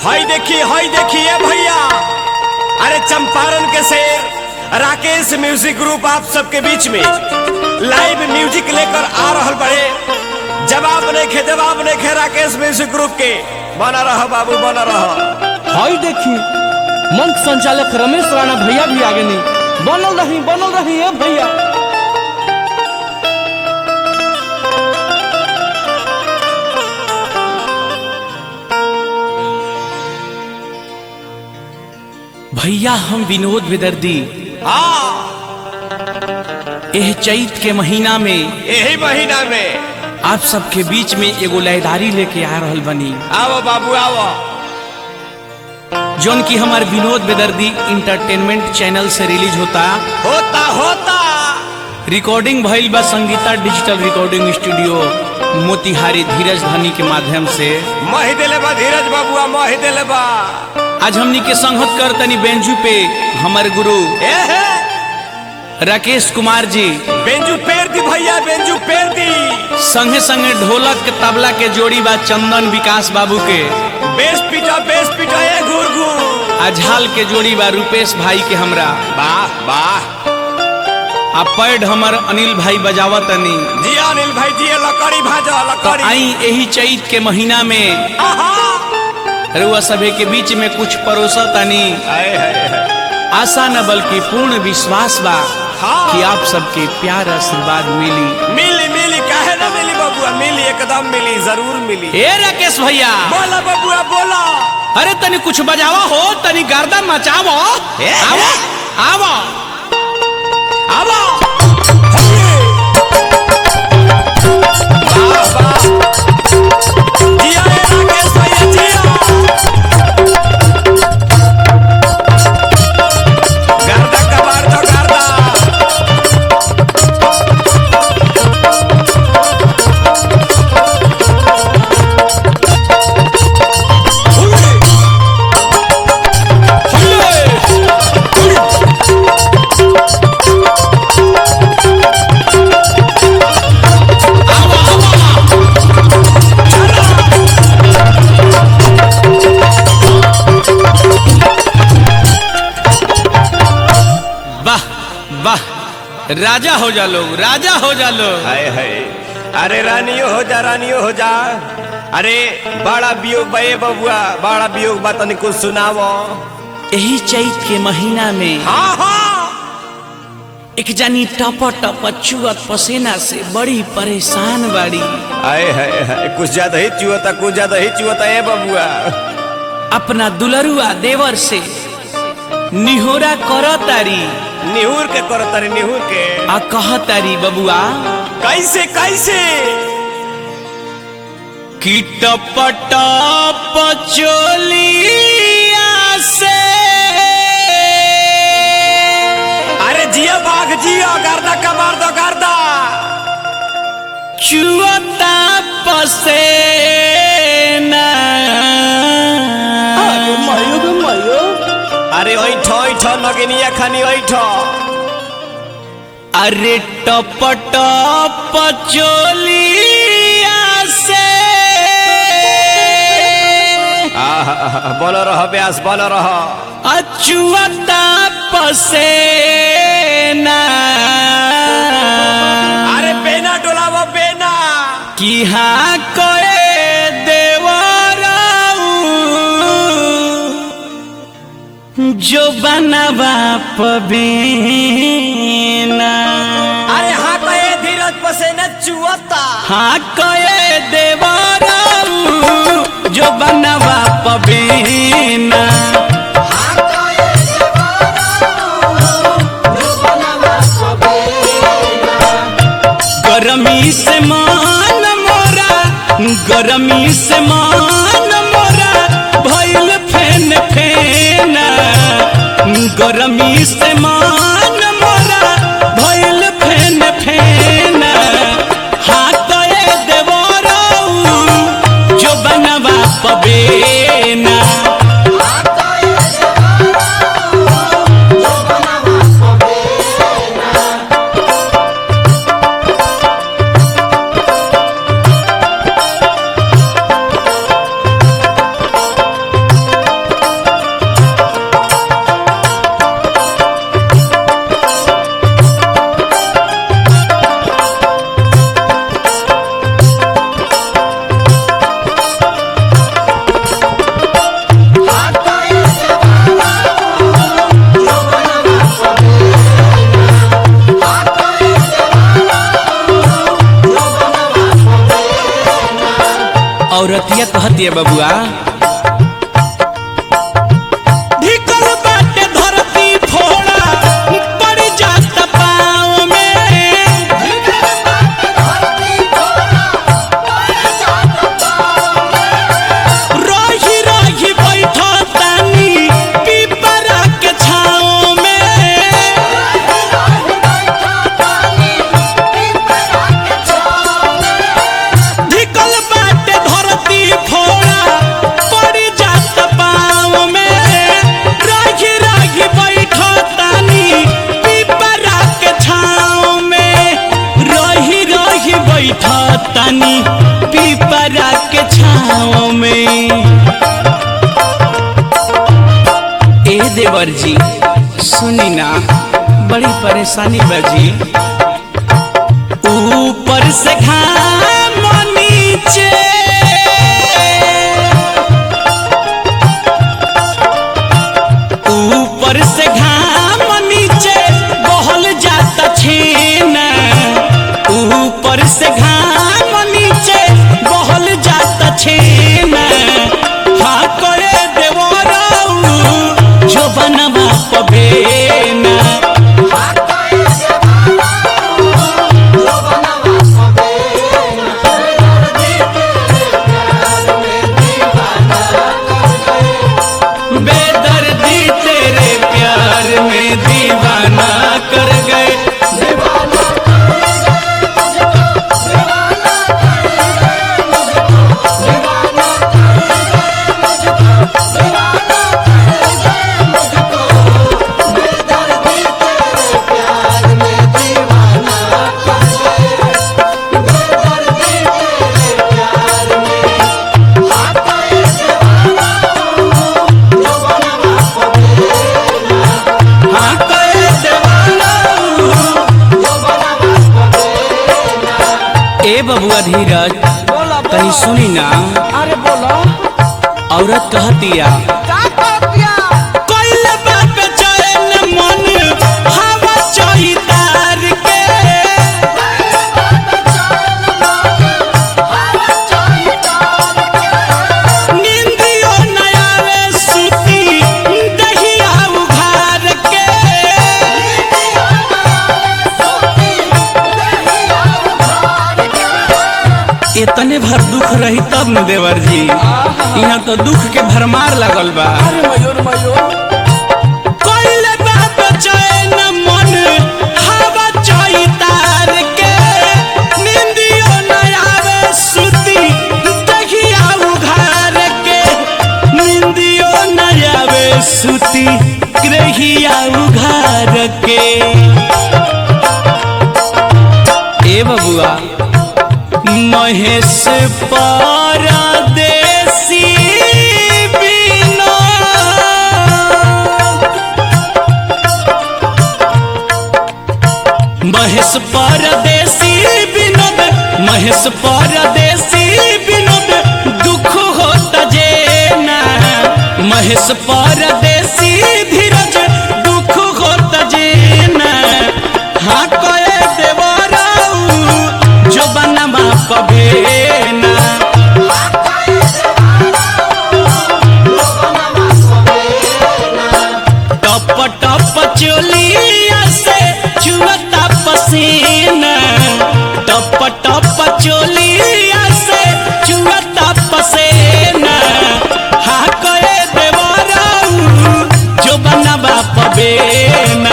हई देखी हई देखिए भैया अरे चंपारण के शेर राकेश म्यूजिक ग्रुप आप सबके बीच में लाइव म्यूजिक लेकर आ रहल बड़े जवाब नहीं खे जवाब नहीं खे राकेश म्यूजिक ग्रुप के बना रह बाबू बना रह हाय देखी मंच संचालक रमेश राणा भैया भी आगे नहीं बनल रही बनल रही है भैया भैया हम विनोद विदर्दी हाँ एह चैत के महीना में यही महीना में आप सबके बीच में एगो लयदारी लेके आ रहल बनी आओ बाबू आओ जौन की हमार विनोद बेदर्दी इंटरटेनमेंट चैनल से रिलीज होता होता होता रिकॉर्डिंग भइल बा Sangeeta digital recording studio Motihari Dheeraj Dhani के माध्यम से मही दिले बा धीरज बाबुआ मही दिले बा आज हमनी के संगत कर तनी बेंजू पे हमारे गुरु ए हे राकेश कुमार जी बेंजू पेर दी भैया बेंजू पेर दी संगे संगे ढोलक के तबला के जोड़ी बा चंदन विकास बाबू के बेस पिटा बेस पिटा ए घूर घूर आ झाल के जोड़ी बा रूपेश भाई के हमरा वाह वाह आ पैड हमर अनिल भाई बजावत तनी जिया अनिल भाई जी लकड़ी भाजा तो लकड़ी आई यही चैत के महीना में आहा रुआ सभे के बीच में कुछ परोसा तनी हाय हाय हाय आशा न बल्कि पूर्ण विश्वास बा हाँ। कि आप सबके प्यार आशीर्वाद मिली मिली मिली काहे ना मिली बबुआ मिली एकदम मिली जरूर मिली ए राकेश भैया बोला बबुआ बोला अरे तनी कुछ बजावा हो तनी गर्दन मचावो ए, आवो आवो आवा वाह वाह जिया ए राकेश भैया जिया गर्दा कबार तो गर्दा वाह वाह राजा हो जा लोग राजा हो जा लोग हाय हाय अरे रानियो हो जा रानियो हो जा अरे बड़ा वियोग बे बबुआ बड़ा वियोग बा तनी कुछ सुनावो यही चैत के महीना में हाँ हाँ एक जानी टप टप चुअत पसीना से बड़ी परेशान बाड़ी हाय हाय हाय कुछ ज्यादा ही चुअता कुछ ज्यादा ही चुअता ए बबुआ अपना दुलरुआ देवर से निहोरा करतारी निहुर के करो तारी निहुर के आ कहतारी बबुआ कैसे कैसे कि टप टप चोलिया से अरे जिया बाघ जिया गर्दा कबार दो गर्दा चुअता पसेना अरे ऐठ ऐठ नगिनिया खानी ऐठ अरे टप टप चोलिया से बोल रह ब्यास बोल रह अचुअता पसेना अरे बेना डोलावो बेना कि हाँ करे देवराऊ जो बनवा पबीना अरे हाँ तो ये धीरज पसेना चुअता हाँ कहे देवराऊ जो बनवा पबीना गरमी से मान मोरा गरमी से मान मोरा भइल फेन फेना गरमी से मान मोरा भइल फेन फेना हाथ ए देवराऊ जो बनवा पबेना औरतिया कहतिया बबुआ ढिकल बाटे धरती फोड़ा पड़ जात पाँव में रही रही बैठो तानी पीपरा के छाँव में ढिकल बाटे धरती फोड़ा पड़ जात पाँव में रही रही बैठो तानी पीपरा के छाँव में रही रही बैठो तानी पीपरा के छाँव में ए देवर जी सुनी ना बड़ी परेशानी बाजी ऊपर से घाम नीचे ऊपर से घाम नीचे बहल जाता छेना ऊपर से घाम नीचे बहल जाता छेना हाँ करे देवराऊ जो बनवा पबेना बेदर्दी तेरे प्यार में दीवाना कर गए हाँ करे दीवाना ए बबुआ धीरज बोला कहीं सुनी ना अरे बोलो औरत कहतिया का कहतिया कोइले बाप चैन मन हवा चही तार के निंदियो न आवे सुती दहिया उघार के इतने भर दुख रही तब न देवर जी यहाँ तो दुख के भरमार लगल बा अरे मयूर मयूर कोइले बाप चैन मन हवा चही तार के निंदियो न आवे सुती दहिया उघार के निंदियो न आवे सुती ग्रहिया उघार के ए बबुआ महेश परदेसी बिना महेश परदेसी विनोद महेश परदेसी विनोद दुख होता जेना महेश परदेसी धीरज दुख होता जेना हाँ कहे देवराऊ जो बनवा पबेना टप टप चोलिया से चुअता पसीना टप टप चोलिया से चुअता पसीना हा करे देवराऊ जो बनवा पबेना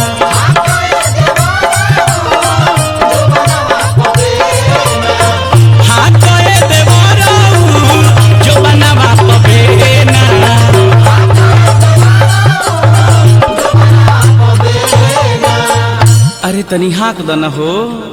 हा करे देवराऊ जो बनवा पबेना अरे तनी हाँक दन हो